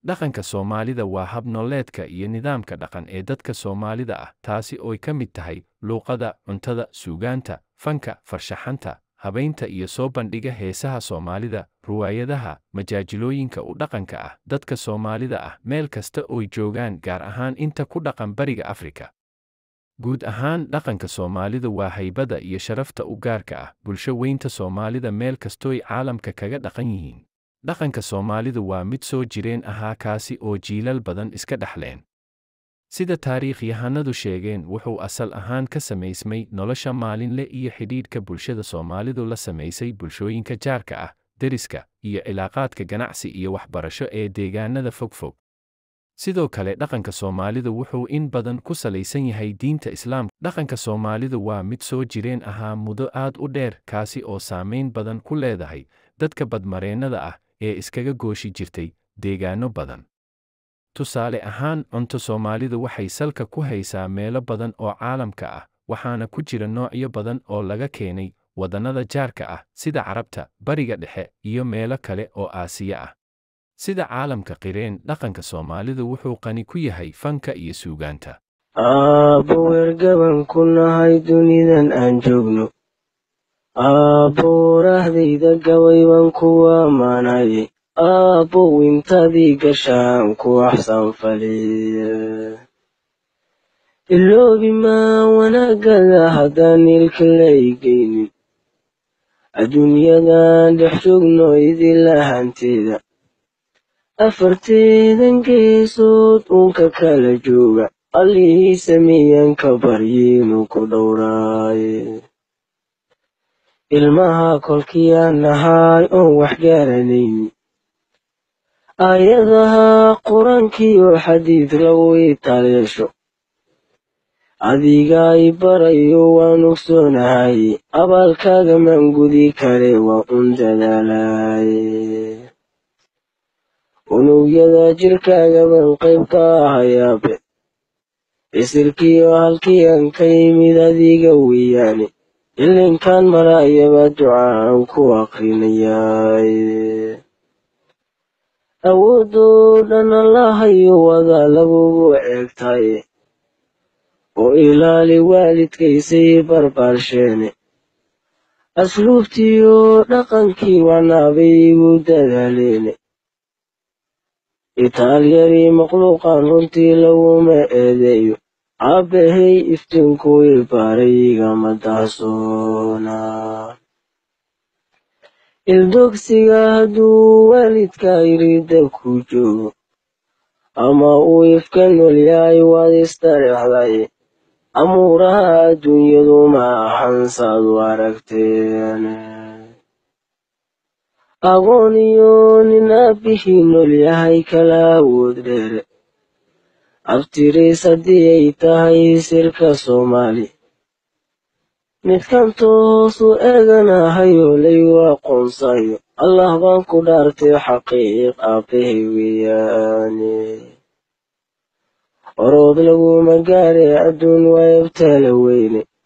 dhaqanka soomaalida waa hab nololeedka iyo nidaamka dhaqan ee dadka soomaalida ah taasi ooy ka mid tahay luuqada cuntada suugaanta fanka farshaxanta habaynta iyo soo bandhiga heesaha soomaalida ruwaayadaha majaajilooyinka u dhaqanka ah dadka soomaalida ah meel kasta ooy joogaan gaar ahaan inta ku dhaqan bariga afrika guud ahaan dhaqanka soomaalidu waa haybada iyo sharafta u gaarka ah bulsho weynta soomaalida meel kastooy caalamka kaga dhaqan yihiin dhaqanka soomaalidu waa mid soo jireen ahaa kaasi oo jiilal badan iska dhexleen sida taariikhyahanadu sheegeen wuxuu asal ahaan ka samaysmay nolosha maalinle iyo xidhiidhka bulshada soomaalidu la samaysay bulshooyinka jaarka ah deriska iyo cilaaqaadka ganacsi iyo waxbarasho ee deegaanada fogfog sidoo kale dhaqanka soomaalidu wuxuu in badan ku salaysan yahay diinta islaamka dhaqanka soomaalidu waa mid soo jireen ahaa muddo aad u dheer kaasi oo saamayn badan ku leedahay dadka badmareennada ah ee iskaga gooshi jirtay deegaanno badan tusaale ahaan cunto soomaalidu waxay salka ku haysaa meelo badan oo caalamka ah waxaana ku jira noocyo badan oo laga keenay waddannada jaarka ah sida carabta bariga dhexe iyo meelo kale oo aasiya ah sida caalamka qireen dhaqanka soomaalidu wuxuu qani ku yahay fanka iyo suugaanta aabbo weergaban ku nahay dunidan aan joogno aabbo warahdayda gabay baan kuwa ammaanaye aabbow intadii gashaan ku axsan faliye iloobi maa wanaagada haddaan ilka laygeynin adduunyadan dhex joogno idila hanteeda afarteedan geesood uunka kala jooga allihii sameeyan ka baryiinu ku dhowraaye ilmaha kolkiyaan nahaay oon wax garanayni aayadaha qur-aankiyo xadiid lagu italeesho adiga i barayo waan ogsoonahaye abaalkaaga maan gudi kare waa un dadaalaye unugyada jirkaaga baan qayb ka ahayaabe isirkiyo halkiian ka yimid adiga weeyaane ilinkaan maraayaba ducaan ku aqrinayaaye awoodoo dhan allahayo wada lagugu eegtaye oo ilaali waalidkaysay barbaarsheene asluubtiyo dhaqankii wanaabay igu dadaaleene itaalyarii makhluuqan runtii laguma eedeeyo aabbahay iftiinkuu ibaaray igama dahsoona ildogsiga hadduu waalidka irida ku joogo ama uu ifka nool yahay waad istareexday amuuraha adduunyadu ma ahan saad u aragteen aqoon iyo nin aabbihii nool yahay kala awood dheere abtiriis haddii ay tahay sirka soomaali midkan toosu eeganahayo laygu aqoonsayo allah baan ku dhaartay xaqiiq aabbahay weeyaane orood laguma gaare adduun waayabtaala weyne